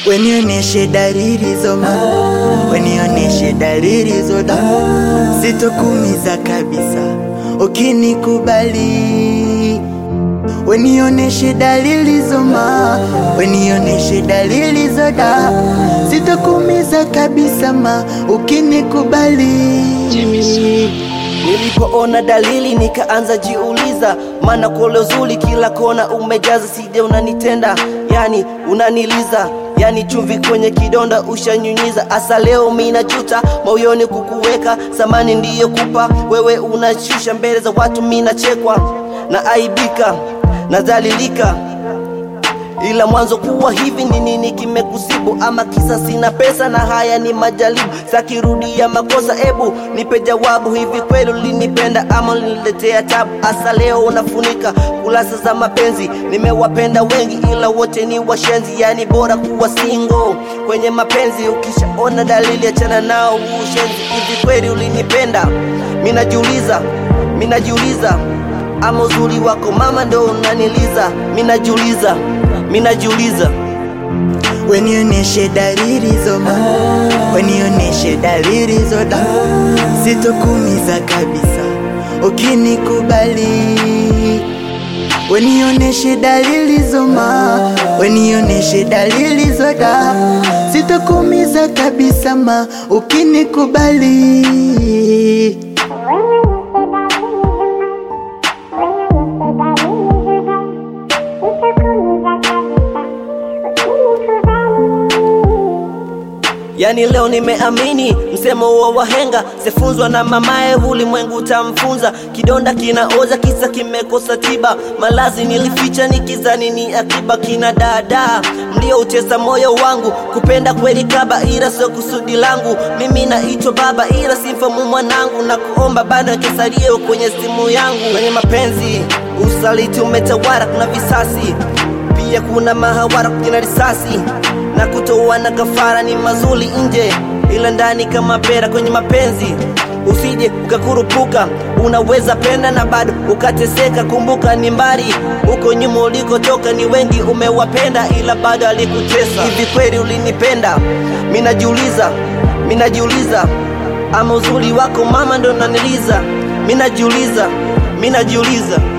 Wenioneshe dalili zoma, wenioneshe dalili zoda, sitokumiza kabisa ukinikubali. Wenioneshe dalili zoma, wenioneshe dalili zoda, sitokumiza kabisa ma ukinikubali. Nilipoona dalili nikaanza jiuliza, maana kole uzuri kila kona umejaza, sije unanitenda, yani unaniliza yani chumvi kwenye kidonda ushanyunyiza. Asa leo mina juta moyoni kukuweka, samani ndiyo kupa wewe, unashusha mbele za watu, mina chekwa na aibika nadhalilika ila mwanzo kuwa hivi ni nini kimekusibu? Ama kisa sina pesa na haya ni majaribu, sakirudia makosa, ebu nipe jawabu. Hivi kweli ulinipenda ama uliniletea tabu? Asa leo unafunika kurasa za mapenzi. Nimewapenda wengi ila wote ni washenzi, yani bora kuwa single kwenye mapenzi. Ukishaona dalili achana nao ushenzi. Hivi kweli ulinipenda? Minajiuliza, minajiuliza ama uzuri wako mama ndo unaniliza? Minajiuliza, minajiuliza Wenioneshe dalili zoma, wenioneshe dalili zoda, sitokumiza kabisa ukinikubali. Wenioneshe dalili zoma, wenioneshe dalili zoda, sitokumiza kabisa ma ukinikubali. Yani leo nimeamini msemo wa wahenga, sefunzwa na mamaye, ulimwengu utamfunza. Kidonda kinaoza kisa kimekosa tiba, malazi nilificha nikizani ni akiba. Kina dada mlioutesa moyo wangu, kupenda kweli kaba, ila sio kusudi langu. Mimi naitwa baba, ila simfamu mwanangu, na kuomba bado kesalio kwenye simu yangu. Kwenye mapenzi usaliti umetawala, kuna visasi pia kuna mahawara, kuna risasi na kutoa na kafara ni mazuri nje, ila ndani kama pera. Kwenye mapenzi usije ukakurupuka, unaweza penda na bado ukateseka. Kumbuka ni mbali huko nyuma ulikotoka, ni wengi umewapenda, ila bado alikutesa. Hivi kweli ulinipenda? Minajiuliza, minajiuliza, ama uzuri wako mama ndo naniliza? Minajiuliza, minajiuliza